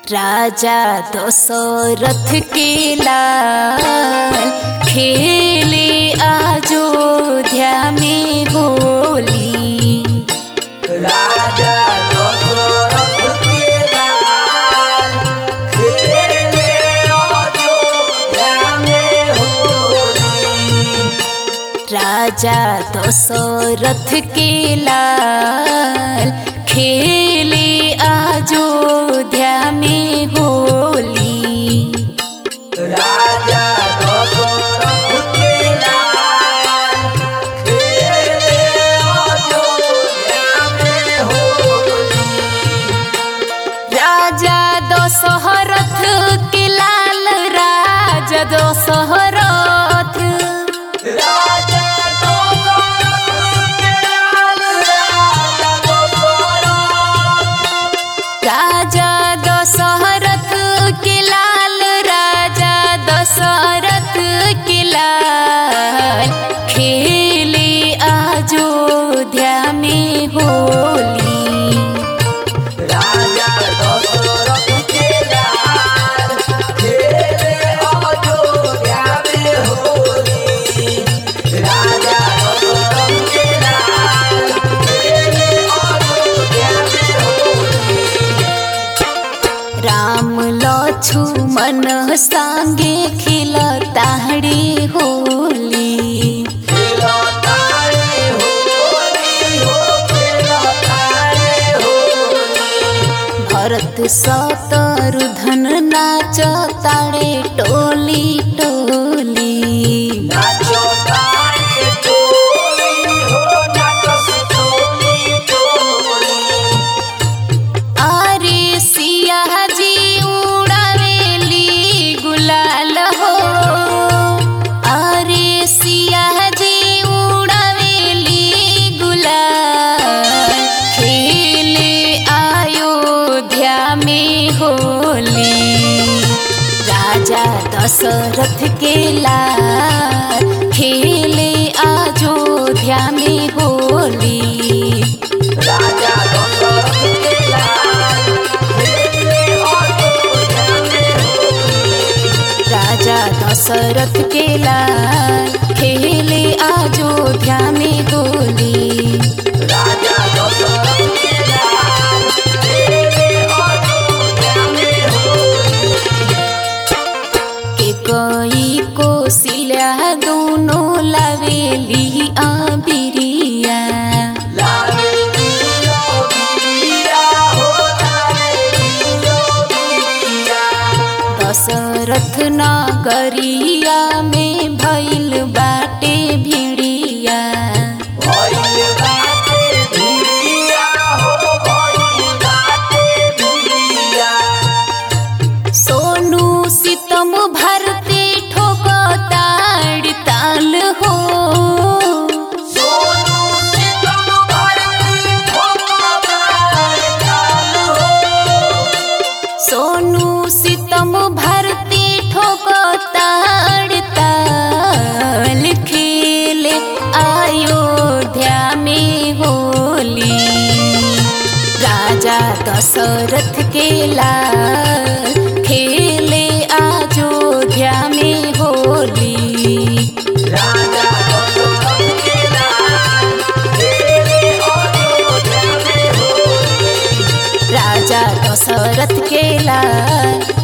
राजा दशरथ के लाल खेले अयोध्या में होली राजा दशरथ के लाल खेले अयोध्या में होली राजा दशरथ के लाल खेले अयोध्या में होली राजा दशरथ के लाल खेले अयोध्या में होली राजा दशरथ के लाल राजा दशरथ राजा दशरथ के लाल राजा दशरथ राजा दशरथ के लाल राजा दशरथ के लाल खेले अयोध्या में होली राजा दशरथ के लाल खेले अयोध्या में होली राजा दशरथ के लाल खेले अयोध्या में होली राम लक्ष्मण संगे खिलताड़ी होली खेलतारे होली हो खेलतारे होली भरत शत्रुधन नाच ताड़े टोली टोली नाचो तारे टोली हो नाचस टोली टोली अरे सिया जी उड़ावेली गुलाल हो अरे सिया जी उड़ावेली गुलाल खेले अयोध्या में होली राजा दशरथ के लाल खेले अयोध्या में होली राजा दशरथ के लाल खेले अयोध्या में होली राजा दशरथ के लाल खेले अयोध्या में होली राजा दशरथ के लाल खेले अयोध्या में होली के कोई कोसिल्या दोनों लवेली आबिरिया लाले दियो बिया हो लाले दियो बिया दशरथ नगरिया में भइल बाटे भिड़िया भइल बाटे भिड़िया हो भइल बाटे भिड़िया सोनू सितम भरते ठोकताड़ ताल हो सोनू सितम भरती ठोकतार ताल हो सोनू सितम भरते ठोकताड़ ताल खेले अयोध्या में होली राजा दशरथ के लाल खेले अयोध्या में होली राजा दशरथ के लाल खेले अयोध्या में होली राजा दशरथ के लाल